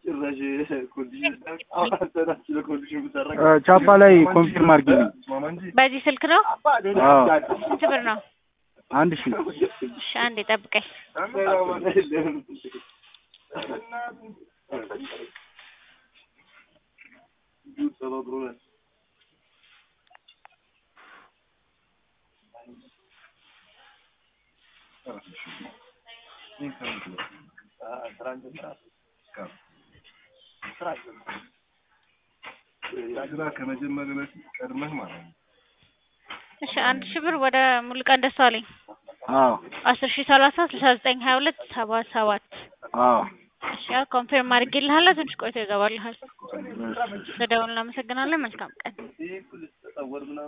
ቻፓ ላይ ኮንፊርም አድርጊልኝ። በዚህ ስልክ ነው? አዎ ስንት ብር ነው? አንድ ሺህ እሺ አንዴ ጠብቀኝ። ስራ ከመጀመሪያ በፊት ቀድመህ ማለት ነው። እሺ አንድ ሺህ ብር ወደ ሙሉቀን ደሳለኝ አዎ አስር ሺህ ሰላሳ ስልሳ ዘጠኝ ሀያ ሁለት ሰባ ሰባት አዎ እሺ ያው ኮንፊርም አድርጌልሃለሁ። ትንሽ ቆይቶ ይገባልሃል። ስለደውል እናመሰግናለን። መልካም ቀን